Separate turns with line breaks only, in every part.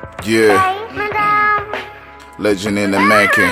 Yeah, legend in the making.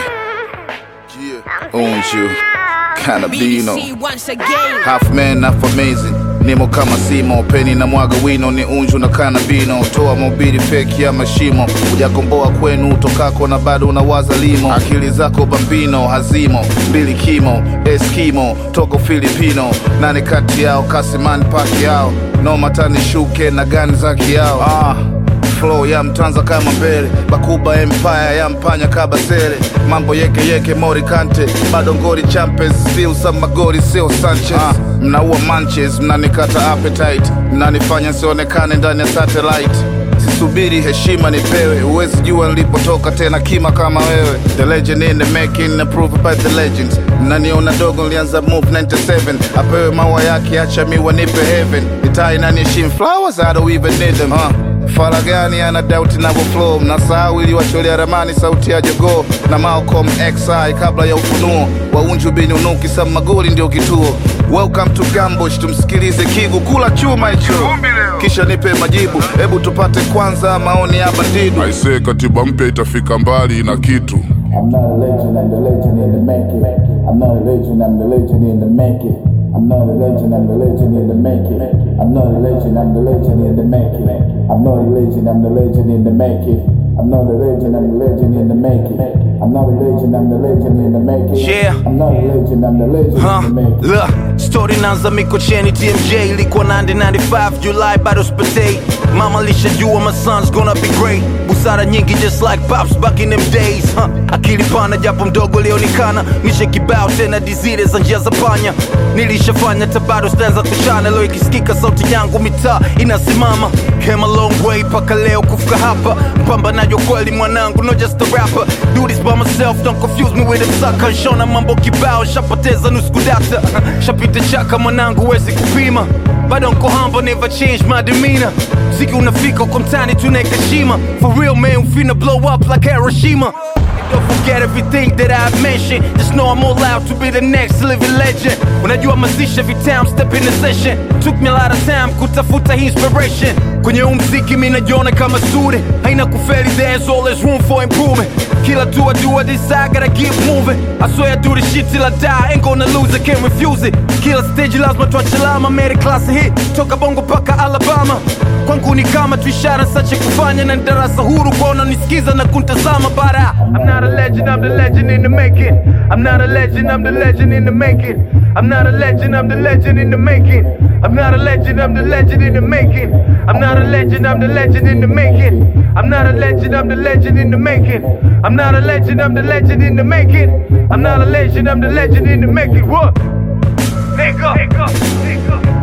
Yeah, owns you. Cannabino.
BBC once again.
Half man, half amazing. Nimo kama simo, peni na mwaga wino, ni unju na kanabino. Toa mobili feki ya mashimo, hujakomboa kwenu utokako na bado unawaza limo. Akili zako bambino, hazimo mbili kimo, eskimo toko Filipino. Nani kati yao kasimani paki yao, no matani shuke na gani zaki yao ah flow ya mtanza kama mbele bakuba empire ya mpanya kabasele mambo yeke yeke mori kante bado ngori champes still some magori sio sanchez ah, mnaua manches mnanikata appetite mnanifanya sionekane ndani ya satellite sisubiri heshima nipewe huwezi jua nilipotoka tena kima kama wewe the legend in the making approved by the legends mnaniona dogo nilianza move 97 apewe maua yake acha mi wanipe heaven itai naniheshimu flowers I don't even need them huh? Faragani ana doubt inavyo flow, mnasahau ili wacholea ramani sauti ya jogoo na Malcolm XI kabla ya ufunuo wa unju bini unuki sam magoli ndio kituo. Welcome to Gambosh, tumsikilize Kigu kula chuma hicho, kisha nipe majibu. Hebu tupate kwanza maoni ya bandidu.
Aisee, katiba mpya itafika mbali na kitu.
I'm not a legend, I'm the legend in the making. I'm not a legend, I'm the legend in the making. I'm not a legend, I'm the legend in the making. I'm not a legend, I'm the legend in the making. I'm not a legend, I'm the legend in the making. I'm not a legend, I'm the legend in the making. I'm not a legend, I'm the legend in the making.
Yeah.
I'm not a legend, I'm the legend
Huh,
in the making.
look, story naanza Mikocheni TMJ ilikuwa 1995 July bado spatei Mama lishajua my son's gonna be great Busara nyingi just like pops back in them days huh. Akili pana japo mdogo lionekana Mishe kibao tena dizile za njia za panya Nilishafanya tabado stanza kuchana Leo ikisikika sauti yangu mitaa inasimama Came a long way paka leo kufika hapa Mpambanaji wa kweli mwanangu no just a rapper Do this by myself don't confuse me with a sucker Shona mambo kibao shapoteza nusu kudata Shapita chaka mwanangu wezi kupima bado nko humble never change my demeanor Ziki unafika uko mtani tunaeka shima For real man we finna blow up like Hiroshima Don't forget everything that I've mentioned Just know I'm all out to be the next living legend Unajua mazisha every time step in the session Took me a lot of time kutafuta hii inspiration Kwenye huu mziki mi najiona kama student Haina kufeli there's always room for improvement Kila tu I do I decide gotta keep moving I swear I do this shit till I die Ain't gonna lose I can't refuse it Kila stage lazima tuache alama Made class hit Toka bongo paka Alabama Kwangu ni kama tu ishara sache kufanya na ni darasa huru kuona nisikiza na kuntazama bara I'm not a legend, I'm the legend in the making I'm not a legend, I'm the legend in the making I'm not a legend, I'm the legend in the making I'm not a legend, I'm the legend in the making I'm not a legend, I'm the legend in the making I'm not a legend, I'm the legend in the making I'm not a legend, I'm the legend in the making I'm not a legend, I'm the legend in the making What? Nigga, nigga, nigga